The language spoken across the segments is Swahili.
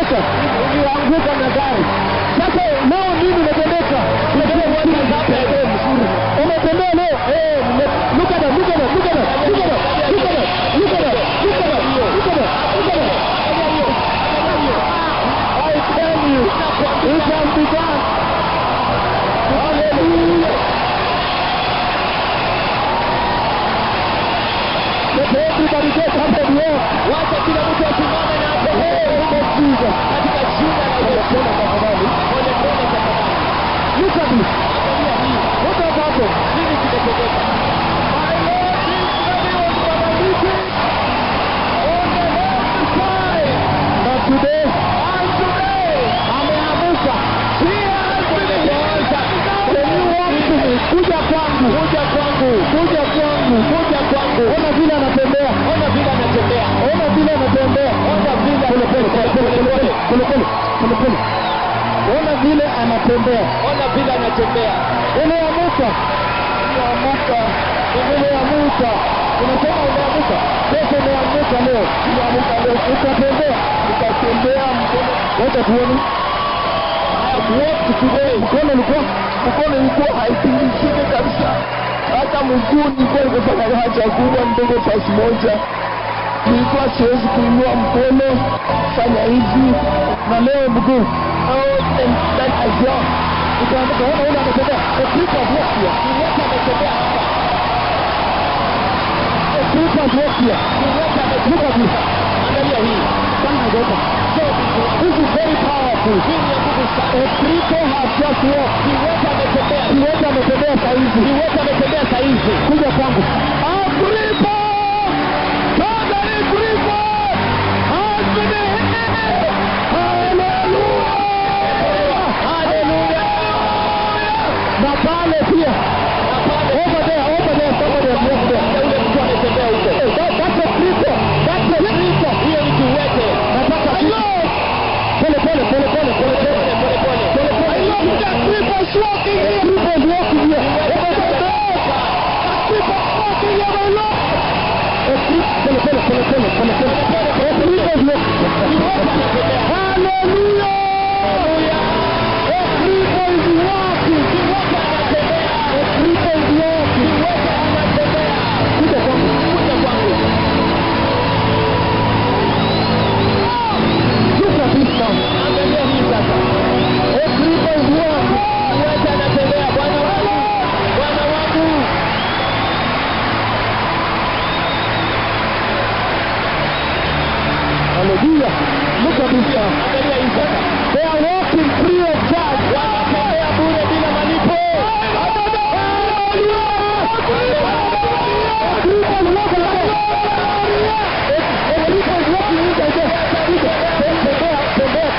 ulianguka ulianguka na gari sasa leo nini umetendeka umetembea leo eh look at that look at that look at that look at that look at that look at that look at that look at that look at that I tell you it can be done hallelujah Let everybody get up and walk. Wacha kila mtu asimame na atembee. Jesus. Katika jina la Yesu. Pole tafadhali. Pole pole tafadhali. Look at this. Angalia hii. What has happened? Nini kimetendeka? My Lord Jesus was paralytic on the left side. But today, and today, ameamuka. He has been healed. When you walk to me, kuja kwangu, kuja kwangu, kuja kwangu, kuja kwangu. Ona vile anatembea, ona vile anatembea, ona vile anatembea, ona vile pole pole pole pole pole pole pole pole pole. Ona vile anatembea, ona vile anatembea. Umeamuka, umeamuka, umeamuka. Unasema umeamuka, sasa umeamuka leo, umeamuka leo, utatembea, utatembea mkono, wote tuone mkono ulikuwa mkono ulikuwa haitingishike kabisa, hata mguu nilikuwa nikifanya haja kubwa ndogo pasi moja, nilikuwa siwezi kuinua mkono fanya hivi, na leo mguu azia ikaamka. Ona ule ametembea, Kristo avukia, wote ametembea hapa, Kristo avukia, look at this, angalia hii, sana gota This is very powerful. A cripple has just walked. Kiwete ametembea. Kiwete ametembea saa hizi. Kiwete ametembea saa hizi. Kuja kwangu. A cripple! Totally cripple! Has been healed! Hallelujah! Hallelujah! Na pale pia. Over there, over there, somebody has walked there. Yule mtu ametembea huko. That- That's a cripple. That's a cripple. Hiyo ni kiwete. Nataka pole pole pole pole pole pole pole pole pole pole. I love that people walking here. People walking here. People walking here. I love. Pole pole pole pole pole pole. People walking. Hallelujah. People is walking. People is walking. Kuja kwangu. Kuja kwangu. Look at this now. Angalia hii sasa. Everybody is walking. Wote anatembea. Bwana wangu. Bwana wangu. Hallelujah. Look at this now. Angalia hii sasa. They are walking free of charge. Wanatembea bure bila malipo. Everybody walking there. Everybody walking in there. Tembea, tembea.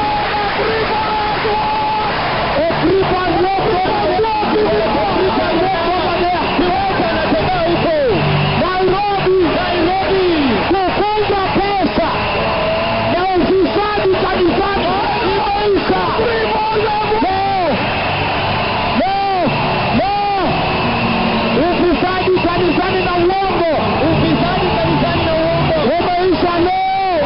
Everybody walking Everybody walking there. Kiwete anatembea huko. Nairobi, Nairobi. Kufunga pesa na ufisadi kanisani imeisha. Leo, leo, leo. Ufisadi kanisani na uongo. Ufisadi kanisani na uongo. Umeisha leo.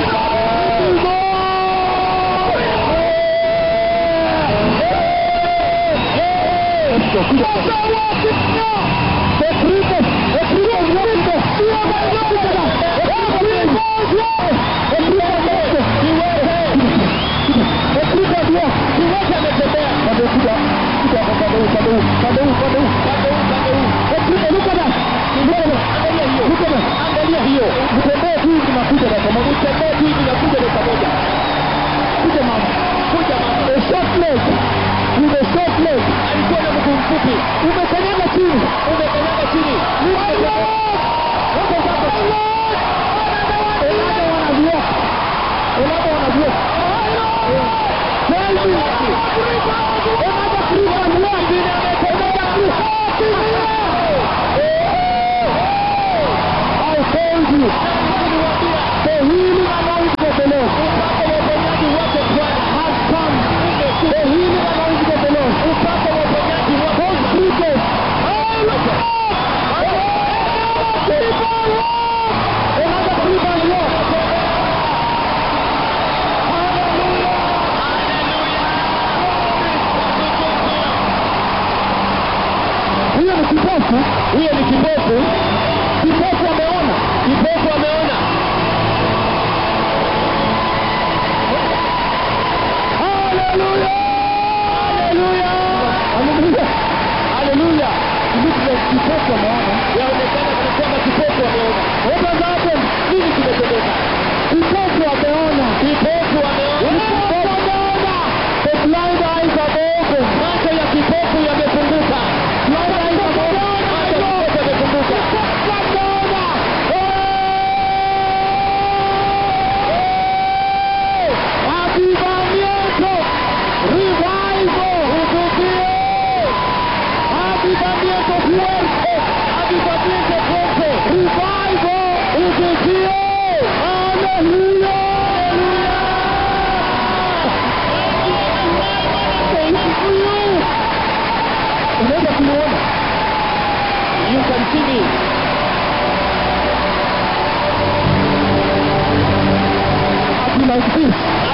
Angalia hiyo. Mtembee tu hivi na kuja dakika moja. Mtembee tu hivi na kuja dakika moja. Kuja mama. Kuja mama. A short leg. With a short leg. Alikuwa na mguu mfupi. Umekanyaga chini. Umekanyaga chini. Wote sasa. Elada wanaviok. Elada wanaviok. Tell me. Elada Kristo walk. Elada Kristo. I told you. The healing anointing of the Lord has come. The healing anointing of the Lord. Those creatures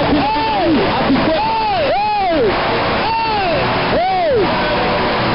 Kila